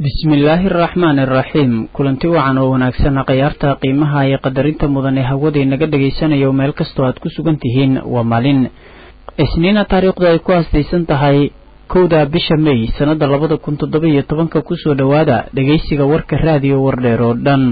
bismillaahi araxmaani araxiim kulanti wacan oo wanaagsan khayaarta qiimaha iyo qadarinta mudan ee hawadii naga dhagaysanayo meel kastoo aad ku sugan tihiin waa maalin isniina taariikhdu ay ku haastaysan tahay kowda bisha may sannada labada kun toddoba iyo tobanka kusoo dhowaada dhegaysiga warka raadiyo wardheer oo dhan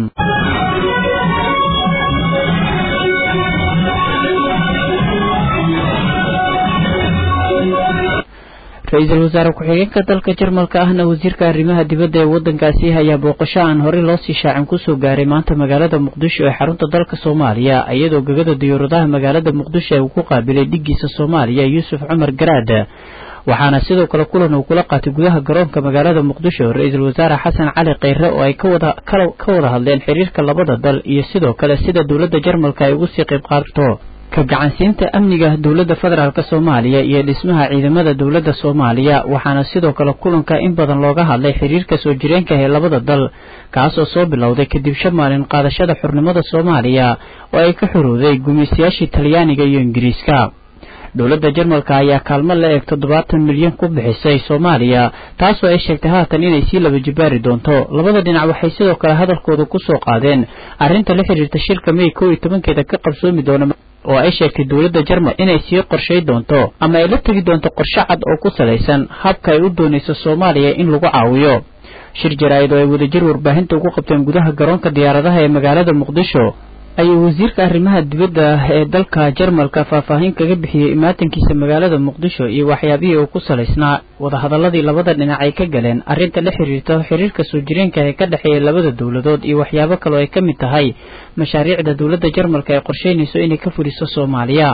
ra-iisul wasaare ku-xigeenka dalka jarmalka ahna wasiirka arrimaha dibadda ee waddankaasi ayaa booqasho aan horey loo sii shaacin kusoo gaaray maanta magaalada muqdisho ee xarunta dalka soomaaliya iyadoo gegada diyaaradaha magaalada muqdisho ee uu ku qaabilay dhiggiisa soomaaliya yuusuf cumar garaad waxaana sidoo kale kulan uu kula qaatay gudaha garoonka magaalada muqdisho ra-iisul wasaare xasan cali kheyre oo ay kawada ka wada hadleen xiriirka labada dal iyo sidoo kale sida dowladda jarmalka ay ugu sii qayb qaadato ka gacansiinta amniga dowladda federaalk soomaaliya iyo dhismaha ciidamada dowladda soomaaliya waxaana sidoo kale kulanka in badan looga hadlay xiriirka soo jireenka ee labada dal kaasoo soo bilowday kadib shan maalin qaadashada xurnimada soomaaliya oo ay ka xorowday gumaystayaashii talyaaniga iyo ingiriiska dowladda jarmalka ayaa kaalmo la eeg toddobaatan milyan ku bixisay soomaaliya taasoo ay sheegtay haatan inay sii laba jibaari doonto labada dhinac waxay sidoo kale hadalkooda ku soo qaadeen arrinta la xiriirta shirka may kow iyo tobankeeda ka qabsoomi doona oo ay sheegtay dowladda jarmal inay sii qorshay doonto ama ay la tegi doonto qorshe cad oo ku salaysan habka ay u doonayso soomaaliya in lagu caawiyo shir jaraa'id oo ay wadajir warbaahinta ugu qabteen gudaha garoonka diyaaradaha ee magaalada muqdisho ayuu wasiirka arrimaha dibadda ee dalka jarmalka faahfaahin kaga bixiyey imaatankiisa magaalada muqdisho iyo waxyaabihii uu ku salaysnaa wadahadaladii labada dhinac ay ka galeen arrinta la xiriirta xiriirka soo jireenka ee ka dhexeeya labada dowladood iyo waxyaabo kaloo ay ka mid tahay mashaariicda dowladda jarmalka ay qorsheynayso inay ka fuliso soomaaliya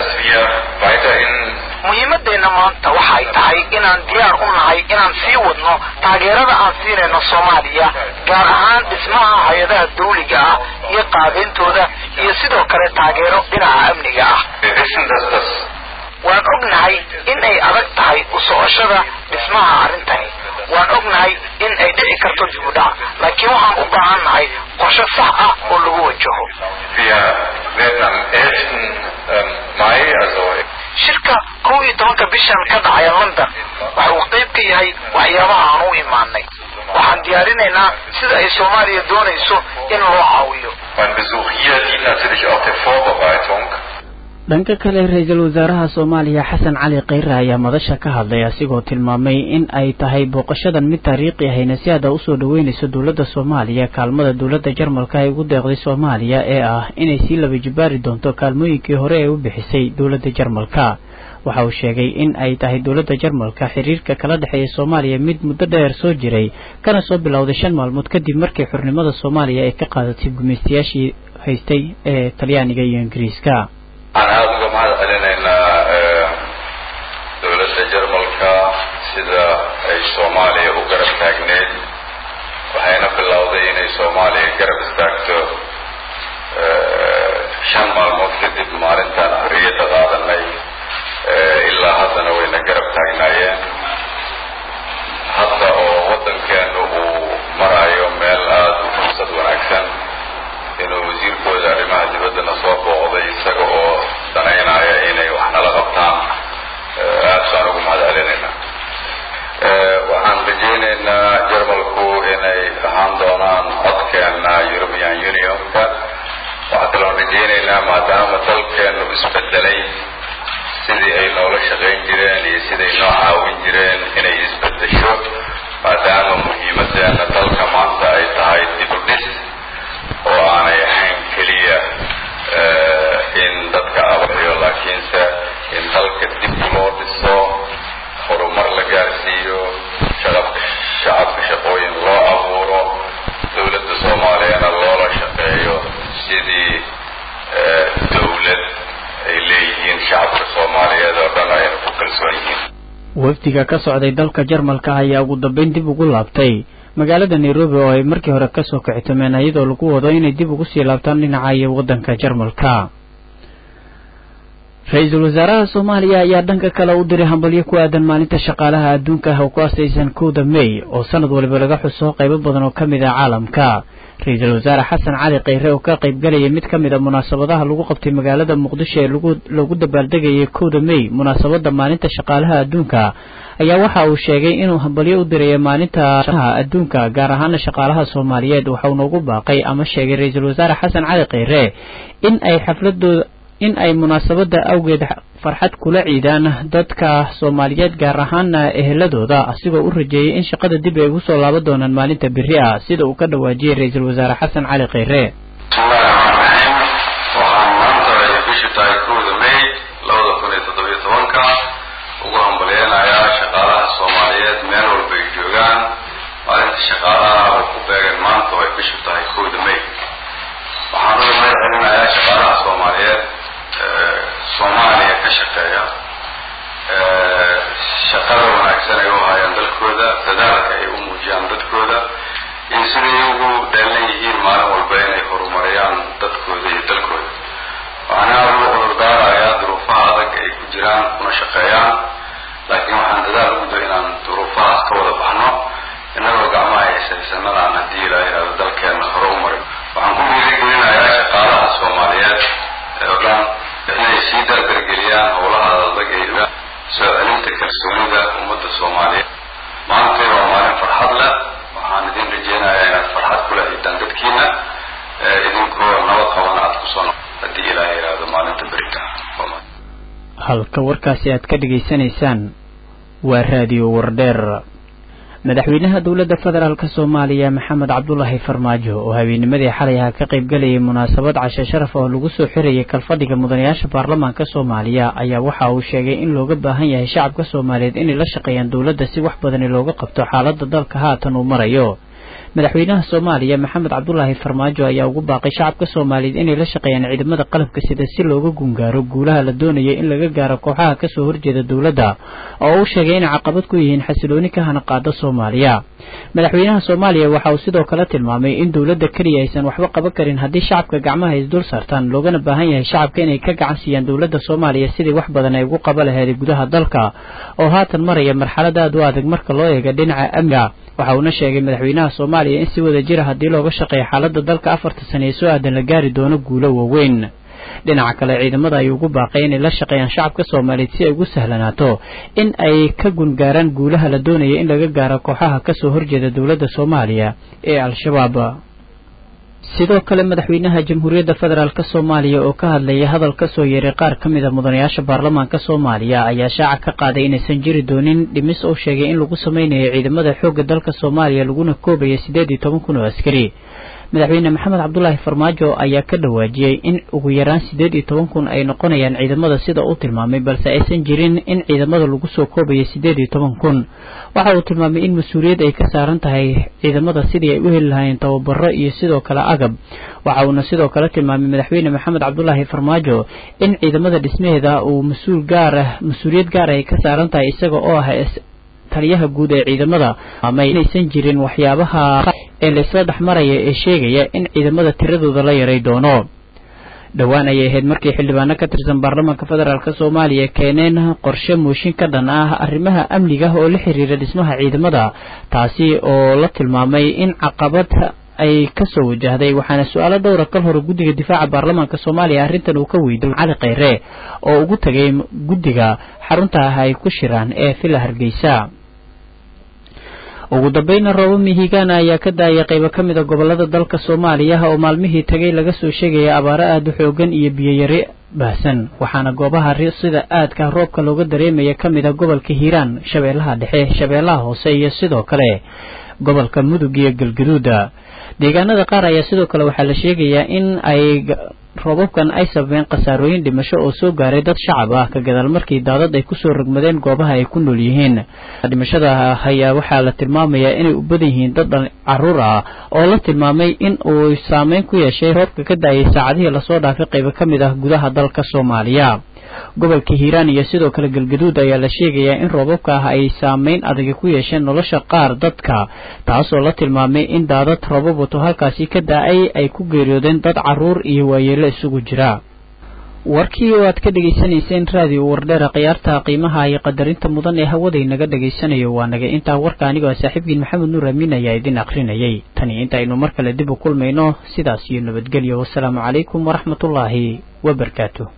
muhiimadeenna maanta waxay tahay inaan diyaar u nahay inaan sii wadno taageerada aan siinayno soomaaliya gaar ahaan dhismaha hay-adaha dawliga ah iyo qaadayntooda iyo sidoo kale taageero dhinaca amniga ah waan ognahay in ay adag tahay u socoshada dhismaha arrintani waan ognahay in ay dhici karto dibudhac laakiin waxaan u baahan nahay qorshe sax ah oo lagu wajaho shirka kow iyo tobanka bishan ka dhacaya london waxa uu qayb ka yahay waxyaabaha aan u imaanay waxaan diyaarinaynaa sida ay soomaaliya doonayso in loo caawiyo dhanka kale ra-iisul wasaaraha soomaaliya xasan cali kheyre ayaa madasha ka hadlay asigoo tilmaamay in ay tahay booqashadan mid taariikhi ahayna si aada usoo dhaweynayso dowladda soomaaliya kaalmada dowladda jarmalka ay ugu deeqday soomaaliya ee ah inay sii laba jibaari doonto kaalmooyinkii hore ee u bixisay dowladda jarmalka waxa uu sheegay in ay tahay dowladda jarmalka xiriirka kala dhexeeya soomaaliya mid muddo dheer soo jiray kana soo bilowday shan maalmood kadib markii xurnimada soomaaliya ay ka qaadatay gumaystayaashii haystay ee talyaaniga iyo ingiriiska waxaan aada uga mahad celinaynaa dowladda jarmalka sida ay soomaaliya u garab taagneed waxayna bilowday inay soomaaliya garab istaagto shan maalmood kadib maalintaan xorriyadda qaadanay ilaa haddana wayna garab taagnaayeen hadda oo waddankeenu uu maraayo meel aada u fursad wanaagsan inuu wasiirkooda arrimaha dibaddana soo booqday isaga oo danaynaya inay wax nala qabtaan aad baan ugu mahad celinaynaa waxaan rajaynaynaa jarmalku inay ahaan doonaan codkeena european unionka waxaa kaloon rajaynaynaa maadaama dalkeenu isbedelay sidii ay noola shaqayn jireen iyo siday noo caawin jireen inay isbedesho maadaama muhiimadeena dalka maanta ay tahay dibudhis oo aanay ahayn keliya in dadka abaxiyo laakiinse in dalka dib loo dhiso horumar la gaarsiiyo shaqabka shacabka shaqooyin loo abuuro dowladda soomaaliyana loola shaqeeyo sidii dowlad ay leeyihiin shacabka soomaaliyeed oo dhan ayna ku kalsoon yihiin wafdiga ka socday dalka jarmalka ayaa ugu dambeyn dib ugu laabtay magaalada nairobi oo ay markii hore kasoo kicitameen iyadoo lagu wado inay dib ugu sii laabtaan dhinaca iyo waddanka jarmalka ra-iisul wasaaraha soomaaliya ayaa dhanka kale u diray hambalyo ku aadan maalinta shaqaalaha adduunka ah oo ku asaysan kowda may oo sanad waliba laga xuso qaybo badan oo ka mid ah caalamka ra-iisul wasaare xasan cali kheyre oo ka qaybgalayay mid ka mid a munaasabadaha lagu qabtay magaalada muqdisho ee lagu dabaaldegayay kowda may munaasabada maalinta shaqaalaha adduunka ayaa waxa uu sheegay inuu hambalyo u diraya maalinta adduunka gaar ahaana shaqaalaha soomaaliyeed waxauna ugu baaqay ama sheegay ra-iisul wasaare xasan cali kheyre in ay xafladooda in ay munaasabada awgeed farxad kula ciidaan dadka soomaaliyeed gaar ahaana eheladooda asigoo u rajeeyay in shaqada dib ay ugu soo laaban doonaan maalinta beri ah sida uu ka dhawaajiyey ra-iisul wasaare xasan cali kheyre bismillahi raxmaan raxiim waxaan maanta ay bishu tahay kowda may labada kun iyo toddobiyo tobanka ugu hambalyeynayaa shaqaalaha soomaaliyeed meel walba ay joogaan maalinta shaqaalaha oo ku beegan maanta oo ay bishu tahay kowda may waxaan uga mahad celinayaa shaqaalaha soomaaliyeed soomaaliya ka shaqeeya shaqada wanaagsan ay u hayaan dalkooda dadaalka ay u muujiyaan dadkooda iyo siday ugu dheelan yihiin maalin walba inay horumariyaan dadkooda iyo dalkooda waxaan aada ugu cudurdaarayaa duruufaha adag ay ku jiraan kuna shaqeeyaan laakiin waxaan dadaal ugu da inaan duruufahaas ka wada baxno innagoo gacmaha haysaysanadaan haddii ilaa yidhahdo dalkeenna hore u marin waxaan ku dhiirigelinayaa shaqaalaha soomaaliyeed oo dhan inay sii dardargeliyaan howlaha adag ay soo celinta kalsoonida ummadda soomaaliyeed maantay waa maalin farxad leh waxaan idin rajeynayaa inaad farxad kula ciidaan dadkiina idinkoo nabad qabana aad kusoo no haddii ilaaha yidhaahdo maalinta berita halka warkaasi aad ka dhegaysanaysaan waa raadiyo wardheer madaxweynaha dowladda federaalk soomaaliya maxamed cabdulaahi farmaajo oo habeenimadii xalay aha ka qaybgalayay munaasabad cashe sharaf oo lagu soo xirayay kalfadhiga mudanayaasha baarlamaanka soomaaliya ayaa waxa uu sheegay in looga baahan yahay shacabka soomaaliyeed inay la shaqeeyaan dowladda si wax badani looga qabto xaaladda dalka haatan uu marayo madaxweynaha soomaaliya maxamed cabdulaahi farmaajo ayaa ugu baaqay shacabka soomaaliyeed inay la shaqeeyaan ciidamada qalabka sida si looga gungaaro guulaha la doonayo in laga gaaro kooxaha kasoo horjeeda dowladda oo uu sheegay inay caqabad ku yihiin xasilooni ka hana qaada soomaaliya madaxweynaha soomaaliya waxa uu sidoo kale tilmaamay in dowladda keliya aysan waxba qaban karin haddii shacabka gacmaha is dul saartaan loogana baahan yahay shacabka inay ka gacan siiyaan dowladda soomaaliya sidii wax badan ay ugu qaba laheeday gudaha dalka oo haatan maraya marxalad aad u adag marka loo eega dhinaca amniga waxa uuna sheegay madaxweynaha soomaaliya in si wada jira haddii looga shaqeeyo xaaladda dalka afarta sane ee soo aadan la gaari doono guulo waaweyn dhinaca kale ciidamada ayuu ugu baaqay inay la shaqeeyaan shacabka soomaaliyeed si ay ugu sahlanaato in ay ka gungaaraan guulaha la doonaya in laga gaaro kooxaha kasoo horjeeda dowladda soomaaliya ee al-shabaab sidoo kale madaxweynaha jamhuuriyadda federaalk soomaaliya oo ka hadlaya hadal kasoo yeeray qaar ka mid a mudanayaasha baarlamaanka soomaaliya ayaa shaaca ka qaaday inaysan jiri doonin dhimis oo sheegay in lagu sameynayo ciidamada xoogga dalka soomaaliya laguna koobaya siddeed iyo toban kun oo askari madaxweyne maxamed cabdulaahi farmaajo ayaa ka dhawaajiyey in ugu yaraan siddeed iyo toban kun ay noqonayaan ciidamada sida uu tilmaamay balse aysan jirin in ciidamada lagu soo koobaya siddeed iyo toban kun waxa uu tilmaamay in mas-uuliyad ay ka saaran tahay ciidamada sidii ay u heli lahaayeen tababaro iyo sidoo kale agab waxa uuna sidoo kale tilmaamay madaxweyne maxamed cabdulaahi farmaajo in ciidamada dhismaheeda uu mas-uul gaar ah mas-uuliyad gaar ay ka saaran tahay isaga oo ah taliyaha guud ee ciidamada ama inaysan jirin waxyaabaha ee laysla dhex maraya ee sheegaya in ciidamada tiradooda la yaray doono dhowaan ayay ahayd markii xildhibaano ka tirsan baarlamaanka federaalk soomaaliya keeneen qorshe mooshin ka dhan ah arrimaha amniga oo la xiriira dhismaha ciidamada taasi oo la tilmaamay in caqabad ay kasoo wajahday waxaana su-aalo dhowra kal hore guddiga difaaca baarlamaanka soomaaliya arrintan uu ka weydiy cali kheyre oo ugu tagay guddiga xarunta ah ay ku shiraan ee villa hargeysa ugu dambayna roobo mihigaana ayaa ka daayay qaybo ka mid a gobolada dalka soomaaliya oo maalmihii tagay laga soo sheegaya abaaro aada u xoogan iyo biyoyari baahsan waxaana goobaha sida aadka roobka looga dareemaya ka mid a gobolka hiiraan shabeellaha dhexe shabeellaha hoose iyo sidoo kale gobolka mudug iyo galgaduuda deegaanada qaar ayaa sidoo kale waxaa la sheegayaa in ay roobabkan ay sababeen khasaarooyin dhimasho oo soo gaaray dad shacab ah ka gadaal markii daadad ay kusoo rogmadeen goobaha ay ku nool yihiin dhimashada ayaa waxaa la tilmaamayaa inay u badan yihiin dad caruur ah oo la tilmaamay in uu saameyn ku yeeshay roobka ka da-ayay saacadihii lasoo dhaafay qaybo ka mid ah gudaha dalka soomaaliya gobolka hiiraan iyo sidoo kale galgaduud ayaa la sheegayaa in roobabka ah ay saameyn adag ku yeesheen nolosha qaar dadka taasoo la tilmaamay in daadad roobab wato halkaasi ka da-ay ay ku geeriyoodeen dad caruur iyo waayeelo isugu jira warkii oo aad ka dhegaysanayseen raadiyo wardheera khiyaarta qiimaha iyo qadarinta mudan ee hawaday naga dhegaysanayo waa naga intaa warka anigoo saaxiibkiin maxamed nuur amiin ayaa idin akrinayay tani intaaynu mar kale dib u kulmayno sidaas iyo nabadgelyo wasalaamu calaykum waraxmatullaahi wabarakaatu